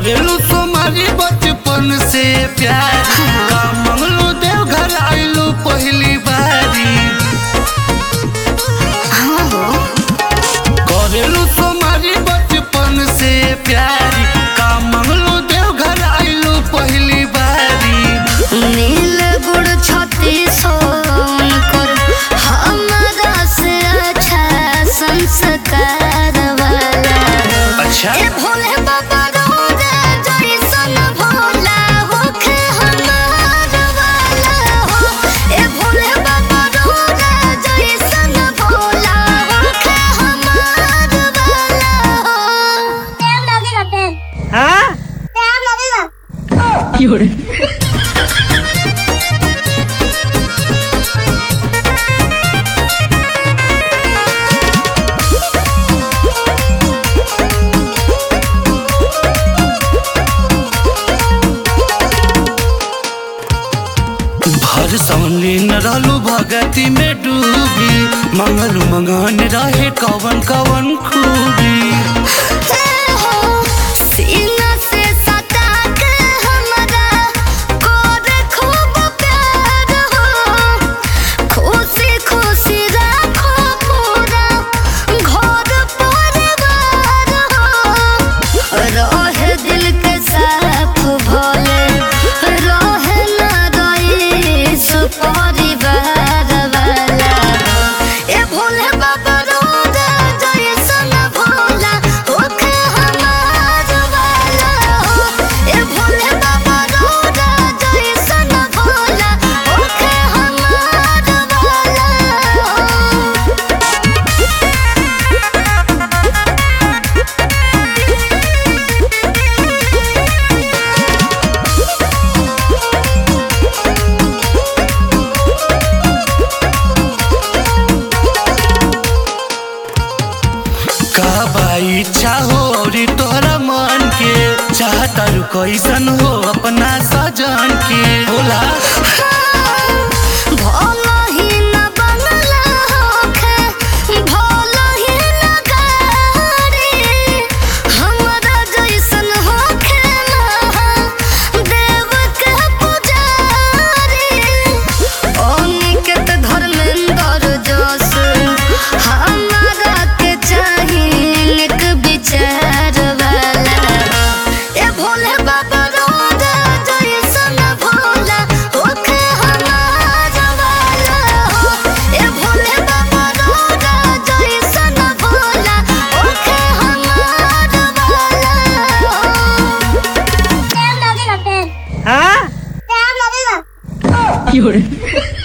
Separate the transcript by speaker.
Speaker 1: करेलू तुम्हारी बचपन से प्यार का मंगलू देव घर आइलू पहली बारी
Speaker 2: हाँ हो
Speaker 1: करेलू तुम्हारी बचपन से प्यार का मंगलू देव घर आइलू पहली बारी
Speaker 2: नील गुड़ छती सोन कर हमारा से अच्छा संस्कार वाला
Speaker 1: अच्छा
Speaker 2: ए भोले बाबा रोजा जैसन भोला होखे हमार वाला हो ए भोले बाबा रोजा जैसन भोला होखे हमार वाला हो
Speaker 3: Tem na vida, tem.
Speaker 1: हाँ
Speaker 3: Tem na vida.
Speaker 4: 有人，
Speaker 1: भर सौनी न रहलू भगती में डूबी मंगलू मंगान रहे कवन कवन खूबी
Speaker 2: सीना से सटा के हमरा कोर खूब प्यार हो खुशी खुशी राखो पूरा घर परिवार हो रहे दिल के साफ भोले रहे ना रईस परिवार वाला ए भोले बाबा रोजा जैसन भोला होखे हमार वाला हो ए भोले बाबा रोजा जैसन भोला होखे हमार वाला हो
Speaker 1: का बाई इच्छा हो और तोहरा मन के चाहता रू कैसन हो अपना सजन के बोला
Speaker 2: भोला ही न बनला होखे भोला ही न गाड़ी हमरा जैसन होखे ना देव के पुजारी अनिकेत धर्मेंद्र जस हमरा के चाही निक विचार वाला ए भोले बाबा रोजा जैसन भोला होखे हमार वाला हो ए भोले बाबा रोजा जैसन भोला होखे हमार वाला हो
Speaker 3: Tem na vida, tem.
Speaker 1: हाँ
Speaker 3: Tem na vida.
Speaker 4: 有人，